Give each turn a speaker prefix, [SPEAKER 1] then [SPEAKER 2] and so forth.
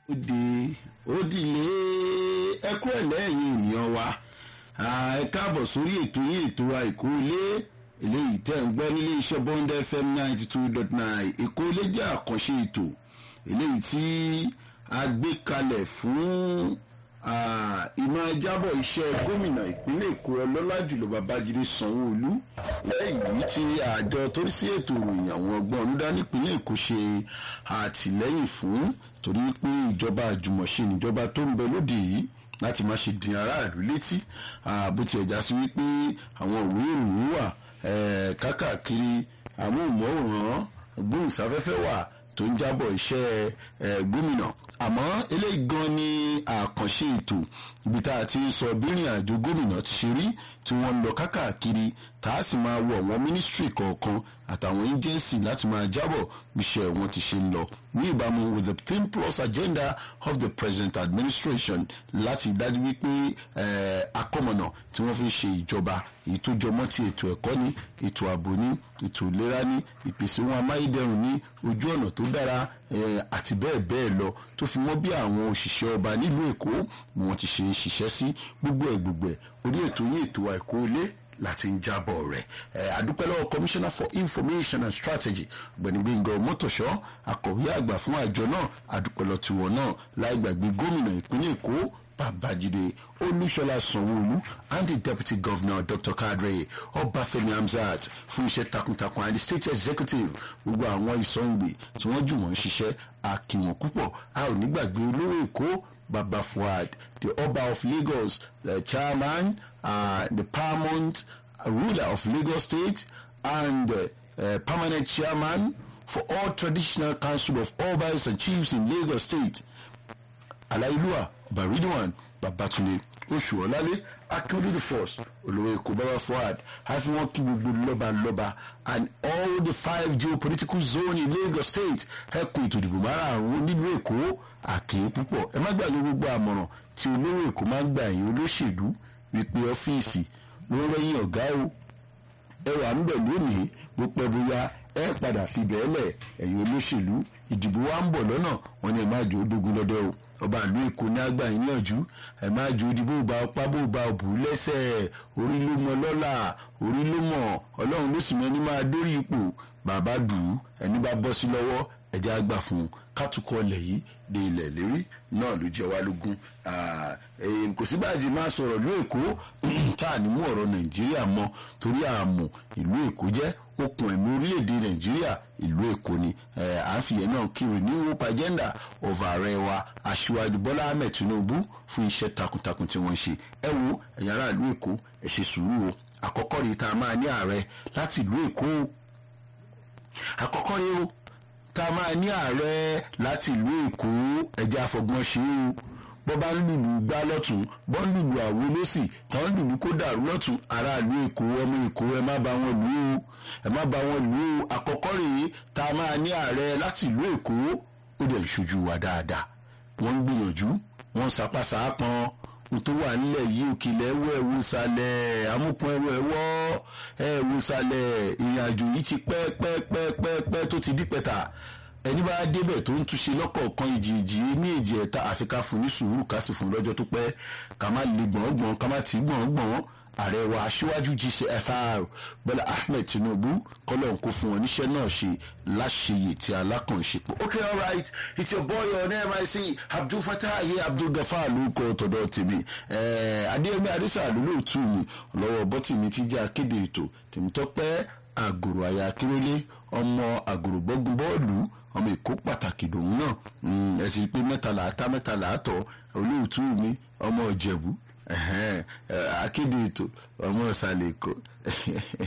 [SPEAKER 1] òde òdìlé ẹkú ẹlẹ́yìn ènìyàn wa ẹ káàbọ̀ sórí ètò yín ètò àìkú ilé eléyìí tẹ́ ń gbọ́ nílé iṣẹ́ bond fm ninety two dot nine èkó ilé jẹ́ àkànṣe ètò eléyìí tí a gbé kalẹ̀ fún ìmọ̀ jábọ̀ iṣẹ́ gómìnà ìpínlẹ̀ èkó ọlọ́lá jùlọ babájídé sanwó-olú lẹ́yìn tí àjọ tó rí sí ètò ìròyìn àwọn ọgbọ́n ọ̀nùdá nípínlẹ̀ èkó ṣe àtìlẹ́yìn fún torí pé ìjọba àjùmọ̀ṣe níjọba tó ń bẹ lóde yìí láti má ṣe dín aráàlú létí bó tiẹ̀ já sí wípé àwọn òwe ìròyìn wà kákàkiri amóhùnmáwòrán gbóhùnsáfẹ́fẹ́ wà tó ń jábọ̀ iṣẹ́ gómìnà àmọ́ eléyìí gan ni àkànṣe ètò ibi tá a ti ń sọ bírìn àjò gómìnà ti ṣe rí tí wọ́n ń lọ kákàkiri tá a sì máa wọ àwọn mínísítírì kọ̀ọ̀kan àtàwọn agency láti máa jábọ̀ iṣẹ́ wọn ti ṣe ń lọ ní ìbámu with the ten plus agenda of the present administration láti dájú wípé akọ́mọ̀nà tí wọ́n fi ṣe ìjọba èyí tó jọmọ́ ti ètò ẹ̀kọ́ ní ètò ààbò ní ètò ìlera ní ìpèsè ohun amáyédẹrùn ní ojú ọ̀nà tó dára àti bẹ́ẹ̀ bẹ́ẹ̀ lọ tó fi mọ́ bí àwọn òṣìṣẹ́ ọba nílùú èkó bí wọ́n ti ṣe ń ṣiṣẹ́ sí gbogbo ẹ̀ gbogbo ẹ̀ orí ètò yín ètò àìkú ilé láti ń jábọ̀ rẹ̀ àdúpẹ́ lọ́wọ́ commissioner for information and strategy ọ̀gbẹ́ni gbẹ̀ngàn mọ́tòṣọ́ akọ̀wé àgbà fún àjọ náà àdúpẹ́ lọ́ tiwọn náà láì gbàgbé gómìnà ìpínlẹ̀ èkó babájídé olúṣọlá sanwóolu and the deputy governor dr kadre ọbáfẹ́mi hamzat fún iṣẹ́ takuntakun and the state executive gbogbo àwọn ìsọ̀ǹgbè tí wọ́n jùmọ̀ ń ṣiṣẹ́ àkìwọ̀n púpọ̀ a ò ní gbàgbé olówó èkó baba fuad the ọba of lagos the chairman uh, the paramount ruler of lagos state and uh, uh, permanent chairman for all traditional council of obas and chiefs in lagos state aláìlúwà baridwan babatunde oṣù ọlálẹ akérèdé the first olówó èkó baba fuad àfi wọn kí gbogbo lọba lọba and all the five geopolitical zone in lagos state ẹkùn ètò ìdìbò márààrún nílùú èkó àkèé púpọ̀ ẹ má gbàgbé gbogbo àmọ̀ràn tí olówó èkó máa ń gbà yín olóṣèlú wípé ọ́fíìsì ló ń rẹ́yìn ọ̀gá o ẹ wà ń bẹ̀ lónìí bó pẹ́ bóyá ẹ padà fi bẹ́ẹ̀ lẹ̀ ẹ̀yin olóṣèlú ìdìbò wa ń bọ̀ lọ́nà wọn ni ẹ má jò ó dógún lọ́dẹ o ọba ìlú èkó ní àgbà yín yànjú ẹ má jò ó dìbò bá ọpá bó ba òbú lẹ́sẹ̀ orí ló mọ lọ́là orí ló mọ̀ ọlọ́run ló sì mẹ́ni máa dórí ipò bàbá dùn ún ẹni bá bọ́ sí lọ́wọ́ ẹ̀jẹ̀ àgbà fún un kátukọ̀ ilẹ̀ yìí de ilẹ̀ lérí náà ló jẹ́ wá lógún kò sí báyìí máa sọ̀rọ̀ ìlú èkó tá à ní mú ọ̀rọ̀ nàìjíríà mọ́ torí àmọ́ ìlú èkó jẹ́ okùn ẹ̀mí orílẹ̀-èdè nàìjíríà ìlú èkó ni à ń fìyẹn náà kiri ní hope agenda of ààrẹ wa aṣíwájú bọ́lá ahmed tinubu fún iṣẹ́ takuntakun tí wọ́n ṣe ẹ wo ẹ̀yin ará ìlú èkó ẹ ṣe sùúrù o àkọ́kọ́ rí ta máa ní ààrẹ láti ìlú èkó àkọ́kọ́ rí o tá a máa ní ààrẹ láti ìlú èkó ẹ̀jẹ̀ àfọ̀gbọ́n ṣe o bọ́ bá ń lùlù gbá lọ́tún bọ́ ń lùlù àwo lọ́sì tán ń lùlù kó dàrú lọ́tún aráàlú èkó ọmọ èkó ẹ má bá wọn lù ú ẹ má bá wọn lù ú àkọ́kọ́ rèé tá a máa ní ààrẹ láti ìlú èkó ó dẹ̀ ṣojú wa dáadáa wọ́n ń gbìyànjú wọ́n ń sapásá pọn ohun tó wà nílẹ̀ yìí òkèlè ẹ̀wọ̀ ẹ̀wọ̀ sàlẹ̀ amúpọn ẹ̀wọ̀ ẹ̀wọ̀ ẹ̀wọ̀ sàlẹ̀ ìrìnàjò yìí ti pẹ́ pẹ́ pẹ́ pẹ́ pẹ́ tó ti dípẹ́ta ẹni bá débẹ̀ tó ń túnṣe lọ́kọ̀ọ̀kan ìjìjì ní èjì ẹ̀ta àfi ká fún ní sùúrù ká sì fún lọ́jọ́ tó pẹ́ ká má le gbọ̀ngbọ̀n ká má tì í gbọ̀ngbọ̀n ààrẹ wa aṣíwájú gcfr bọ́lá ahmed tinubu kọ́lọ́n kó fún wọn níṣẹ́ náà ṣe láṣeyè tí alákànṣepọ̀. ok all right it's your boy on mic abdul fatah ayé abdul gafar ló kọ́ tọ̀dọ̀ tèmi adéyẹmí adésà lólóòtú mi lọ́wọ́ bọ́tì mi ti jẹ́ akéde ètò tèmítọ́pẹ́ àgòrò àyà akérèlé ọmọ àgòrò bọ́gun bọ́ọ̀lù ọmọ èkó pàtàkì lòun náà ẹ sì pé mẹ́ta làátá mẹ́ta làátọ̀ olóòtú mi ọmọ ìjẹ̀bú akéde ètò ọmọ ìsàlẹ̀ èkó